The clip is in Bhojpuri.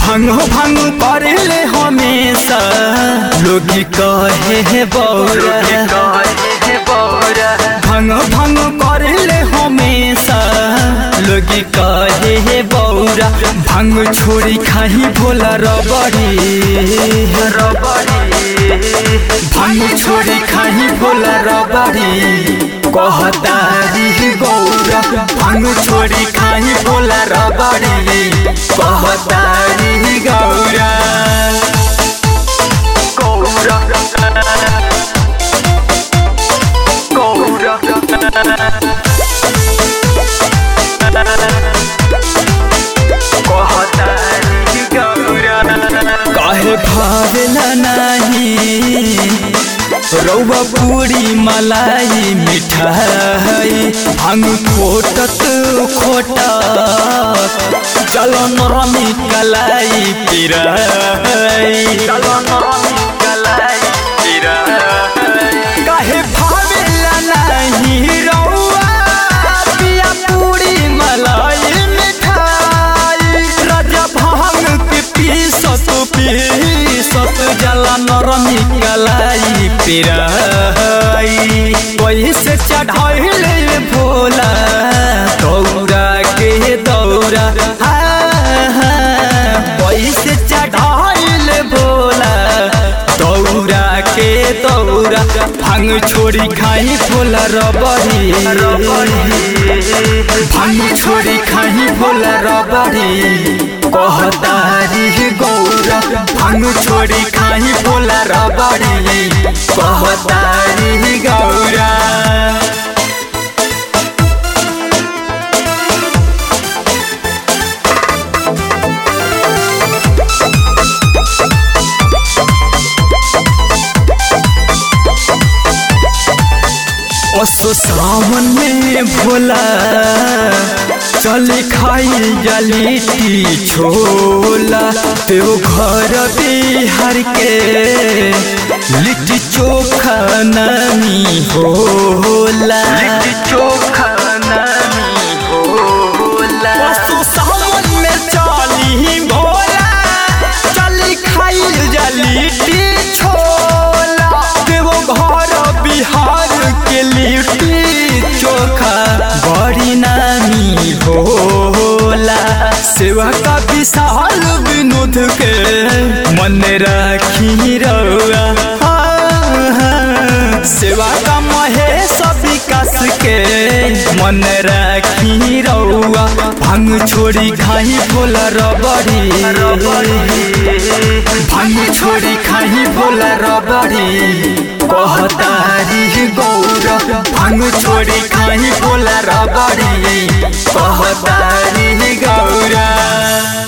भंग भंग करले हमेशा लोग कहे है बौरा भंग भंग करले हमेशा लोग कहे है बौरा भंग छोड़ी खाही भोला रबड़ी भंग छोड़ी खाही भोला रबड़ी कहतारी गौरा भंग छोड़ी खाही भोला रबड़ी कहतारी गौरा गौरा गौरा कहतारी गौरा काहे भावेला नाही रौवा पूरी मलाई मिठाई भांग खोटत खोटा चलो नरमी कलाई पिराई चलो नरमी कलाई पिराई काहे भावेला नाही रौवा पिया पूरी मलाई मिठाई राजा भांग के पीसत पीसत जला नरमी कलाई पिराई कैसे चढ़ाइले भोला दौरा के दौरा कैसे चढ़ाइले भोला दौरा के दौरा भांग छोड़ी खाई भोला रबड़ी भांग छोड़ी खाई भोला रबड़ी कहतारी गौरा भांग छोड़ी खाई भोला रबड़ी कहतारी गौरा असो सावन में भोला चले खाई जलीटी छोला तेो घर बिहार के लिट्टी चोखा नामी होला लिट्टी चोखा नामी होला असो सावन में चली भोला चली खाई जलीटी छोला तेो घर बिहार के लिट्टी चोखा बड़ी नामी होला सेवा का विशाल विनोद के मन राखी रौआ सेवा का महेश विकास के मन राखी रौआ भांग छोड़ी खाई भोला रबड़ी भांग छोड़ी खाई भोला रबड़ी कहतारी गौरा भांग छोड़ी खाई भोला रबड़ी कहतारी गौरा